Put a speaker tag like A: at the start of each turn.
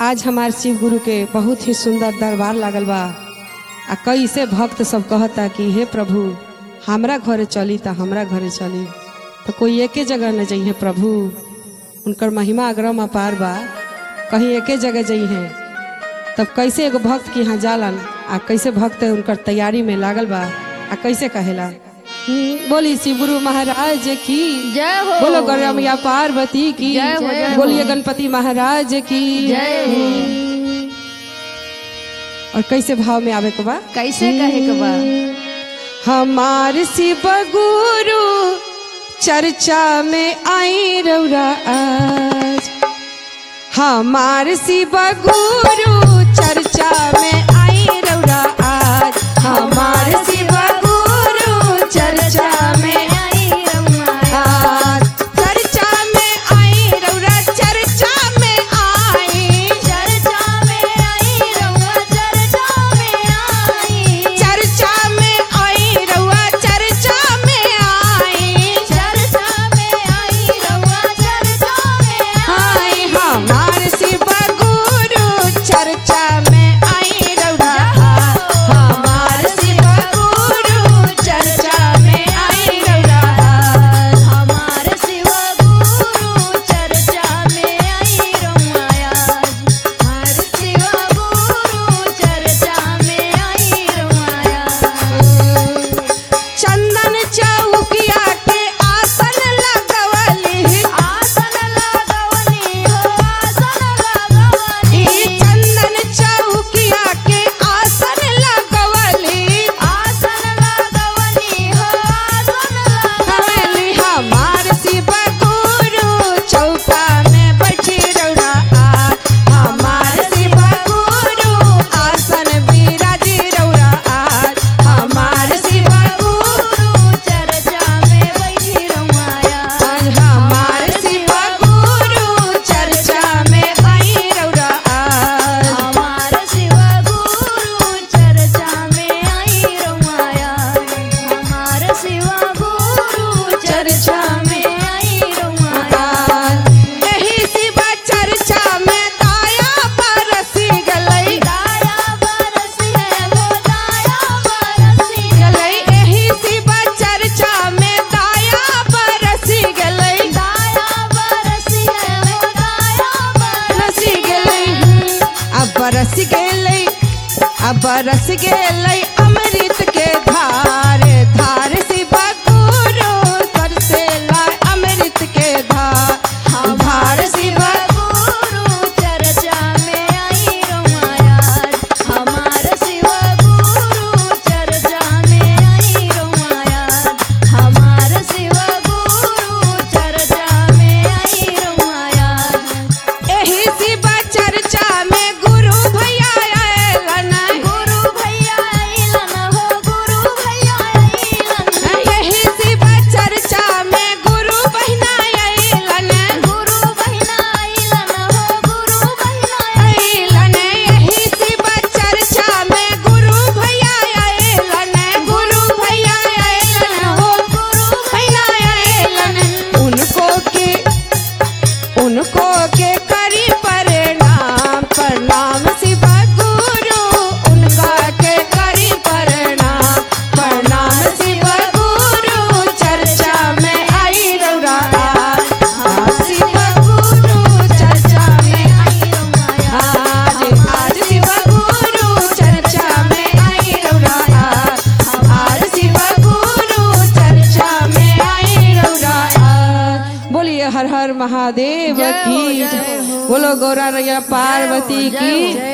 A: आज हमार शिव गुरु के बहुत ही सुंदर दरबार लागल बा आ कैसे भक्त सब कहता कि हे प्रभु हमरा घरे चली त हमरा घरे चली तो कोई एके जगह न जइहे प्रभु उनकर महिमा अग्रम अपार बा कहीं एके जगह जइहे तब कैसे एगो भक्त के यहाँ जालन आ कैसे भक्त उनकर तैयारी में लागल बा आ कैसे कहेला हम्म, बोली शिव गुरु महाराज की
B: जय हो
A: बोलो गौरमिया पार्वती की
B: जय हो, जय हो।
A: बोलिए गणपति महाराज की
B: जय हो
A: और कैसे भाव में आवे को बा
B: कैसे कहे के बा
A: हमार शिव गुरु चर्चा में आई रौरा आज हमार शिव गुरु चर्चा में आई रौरा आज हमार शिव गुरु चर्चा में
B: आई रउआ
A: आज चर्चा में आई रौरा चर्चा में आई
B: चर्चा में आई रउआ चर्चा में आई
A: चर्चा में आई रउआ चर्चा में आई
B: चर्चा में आई रउआ चर्चा में
A: हाय हमार शिव गुरु चर्चा में आई रउआ हमार शिव गुरु चर्चा में आई रउआ
B: हमार शिव गुरु चर्चा में आई रउआ हमार शिव गुरु चर्चा में आई रउआ
A: चंदन चौकिया के आसन लगवली
B: आसन लगवनी हो आसन लगवनी
A: ई चंदन चौकिया के आसन लगवली
B: आसन लगवनी हो आसन लगवनी
A: हवेली हमार शिव गुरु चौका में बैठी रौरा आ हमार शिव गुरु आसन बिराजी रौरा आ हमार शिव गुरु
B: चर्चा में बैठी रउआ
A: आज हमार शिव गुरु चर्चा में आई रौरा आज
B: हमार शिव गुरु चर्चा में आई रउआ हमार शिव गुरु चर्चा में आई रउआ
A: एही शिव चर्चा में दाया बरसी गलई
B: दाया बरसी है वो दाया बरसी
A: गलई एही शिव चर्चा में दाया बरसी गलई
B: दाया बरसी है वो दाया
A: बरसी गलई अब बरस गलई अब बरस गलई अमृत के धार धार शिव गुरु बरसेला अमृत के धार धार शिव
B: गुरु चर्चा में आई रउआ हमार शिव गुरु चर्चा में आई रउआ हमार शिव गुरु चर्चा में आई रउआ
A: एही शिव चर्चा में गुरु भैया आएलन
B: गुरु भैया आइलन हो गुरु भैया आइलन
A: एही शिव चर्चा में गुरु बहिना आएलन
B: गुरु बहिना आइलन हो गुरु बहिना
A: आएलन एही शिव चर्चा में गुरु भैया आएलन गुरु भैया आएलन हो गुरु भैया आएलन उनको के उनको के करी प्रणाम प्रणाम शिव गुरु उनका के करी प्रणाम प्रणाम शिव गुरु चर्चा में आई रौरा आज शिव गुरु चर्चा में
B: आई रउआ
A: आज आज शिव गुरु चर्चा में आई रौरा आज शिव गुरु चर्चा में आई रौरा बोलिए हर हर महादेव
B: जय हो,
A: की
B: जय हो।
A: बोलो गौरा रैया पार्वती की
B: जय